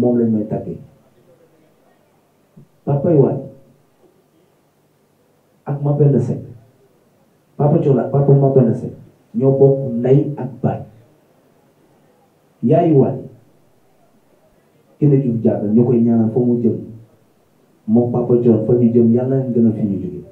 moom lañ may tàggee papay Wally ak Mapenda Seck papa Thione ak papa Mapenda Seck ñoo bokk ndey ak baay yaayu Wally Kine Diouf Diatta ñoo koy ñaanal fa mu jëm moom papa Thione fa ñu jëm yàlla na gën a fi ñu jóge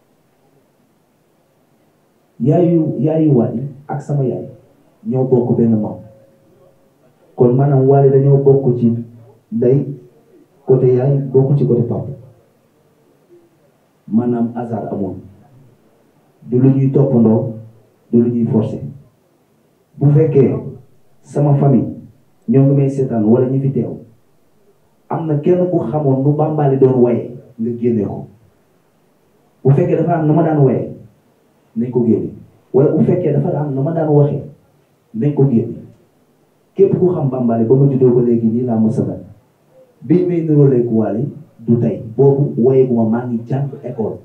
yaayu yaayu Wally ak sama yaay ñoo bokk benn maam kon maanaam Wally dañoo bokk ci ndey côté yaay bokk ci côté papa maanaam hasard amoon du lu ñuy toppandoo du lu ñuy forcer bu fekkee sama famille ñoo ngi may seetaan wala ñi fi teew am na kenn ku xamoon nu Bambaly doon waye nga génne ko bu fekkee dafa am na ma daan waye nañ ko génne wala bu fekkee dafa am na ma daan waxee nañ ko génne képp ku xam Bambaly ba ma juddoo ba léegi nii laa mos a mel bii may niróoleeg Wally du tey boobu waye gu ma maa ngi jàng école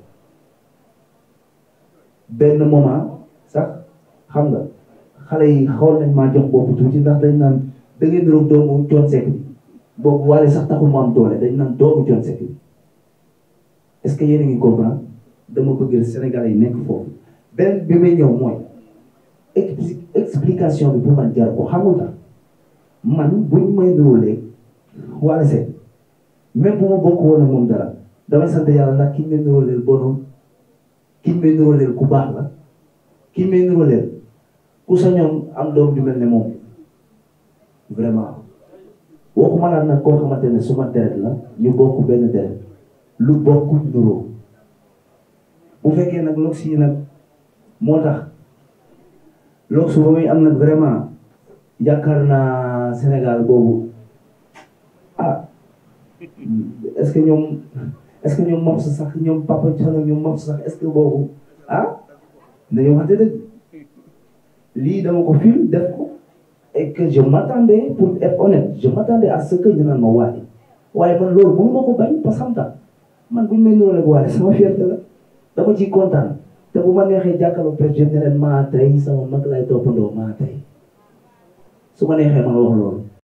benn moment sax xam nga xale yi xool nañ maa jox bopp tuuti ndax dañ naan da ngeen niroog doomu Thione Seck bi boobu Wally sax taxul mu am doole dañ naan doomu Thione Seck bi est-ce que yéen a ngi comprendre dama bëgg Sénégalais yi nekk foofu benn bi may ñëw mooy explication bi bu man jar ko xamul tax man buñ may niróoleeg Wally Seck même bu ma bokk woon ak moom dara damay sant yàlla ndax ki may niróoleel bonul ki may niróoleel ku baax la ki may niróoleel ku sañoon am doom ju mel ne moom vraiment waxuma laa nag koo xamante ne suma deret la ñu bokk benn deret lu bokk nuroo bu fekkee nag lox yi nag moo tax lox su ba muy am nag vraiment yaakaar naa Sénégal boobu ah est-ce que ñoom est-ce que ñoom moom sax ñoom papa Thione ñoom moom sax est-ce que boobu ah dañoo waxante dëgg lii dama ko film def ko et que je m'attendais pour être honnête je m'attendais à ce que ñu naan ma Wally waaye man loolu mënu ma ko bañ parce que xam nga man buñ may niróo rek Wally sama fierté la dama ciy kontaan te bu ma neexee jàkkaarloo président ne leen maa tey sama mag lay toppandoo maa tey su ma neexee ma wax loolu